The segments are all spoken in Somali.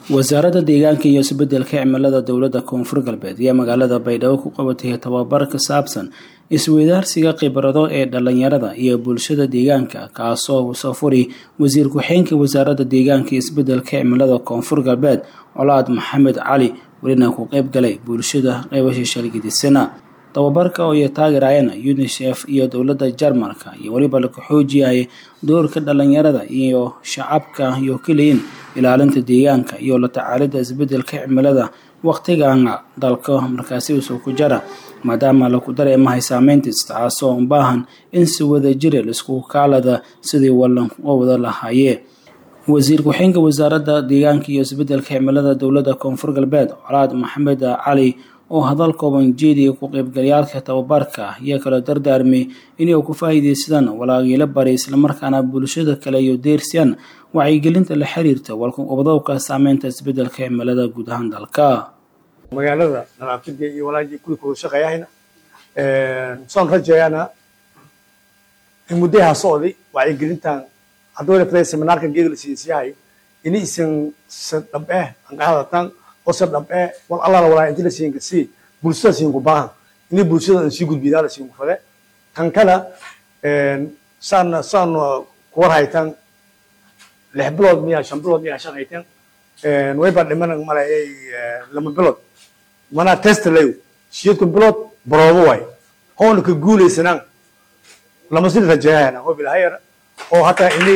wasaaradda deegaanka iyo isbeddelka cimilada dowladda koonfur galbeed ayaa magaalada baydhabo ku qabatay tababar ka saabsan isweydaarsiga khibrado ee dhalinyarada iyo bulshada deegaanka kaasoo soo furi wasiir ku-xeenka wasaaradda deegaanka iyo isbeddelka cimilada koonfur galbeed colaad maxamed cali welina ku qayb galay bulshada qeybasha shalgidisana tababarka oo ay taageerayeen unisef iyo dowladda jarmalka iyo weliba laku xoojiyay doorka dhalinyarada iyo shacabka iyo keliyin ilaalinta deegaanka iyo la tacaalidda isbeddelka cimilada wakhtigan dalka markaasi usoo ku jara maadaama laku dareemahay saameyntiis taasoo u baahan in si wada jira laisku kaalada sidii wallan wada lahaayee wasiir ku-xeenka wasaaradda deegaanka iyo isbeddelka cimilada dowladda koonfur galbeed colaad maxamed cali oo hadal kooban jeediya ku qaybgalayaalka tababarka ayaa kala dardaarmay inay ku faa'iidaysadaan walaagiilo bari islamarkaana bulshada kale iyo deersiyaan wacyigelinta la xiriirta walkuqobdowka saameynta isbeddelka cimilada guud ahaan dalka magaalada nadaafada iyo walaagii kuwii kuwada shaqeeyahayna saan rajeeyana in muddaha socday wacyigelintan hadduu lafday seminaarka geeda la siisiyahay ini isan san dhab eh an qaadatan oo san dhab eh wal alla la walaa inta la siin kasi bulshada siin ku baahan ini bulshada aan sii gudbidaa la siin ku fade kan kala saan saan ku war haytan lix bilood miyaa shan bilood miyaa shaqaytan way baa dhiman malayay lama bilood manaa test layo siyeedku bilood baroobo waay hoona ka guulaysanaan lama sii rajeeyana oo bilahayar oo hataa ini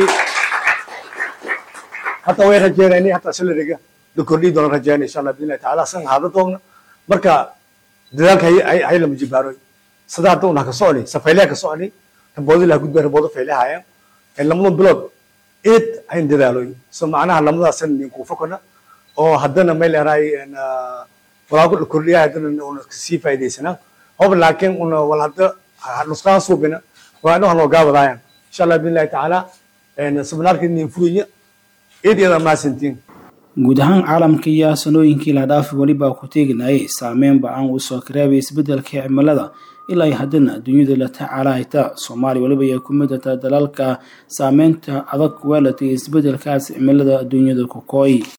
hataa way rajeeyana ini hataa salariga la kordhii doona rajeeyana insha allah biidnillahi tacaala san haada doogna marka dadaalka hay lama jibaaroy sida hadda una ka socni safaylaha ka socni raboodo laha gudbay raboodo faylahaya lamadan bilood eed hayn dadaaloy so macnaha lamadaas ninku fakona oo haddana may leerahay walaagu la kordhiya haddana una sii faa'iidaysanaa hob laakiin una wal hadda nusqaan suubina waa inuu hanoo gaabadaayan insha allah biidnillahi tacaala seminaarka nin furaya eed iyada maasantiin guud ahaan caalamka iyo sanooyinkii la dhaafi welibaa ku teeginayay saameyn ba-aan uu soo kareebay isbeddelka cimilada ilaa ay haddana dunyada la tacaalahayta soomaaliya weliba ay ku midata dalalka saameynta adag weelatay isbeddelkaas cimilada adduunyada ku kooy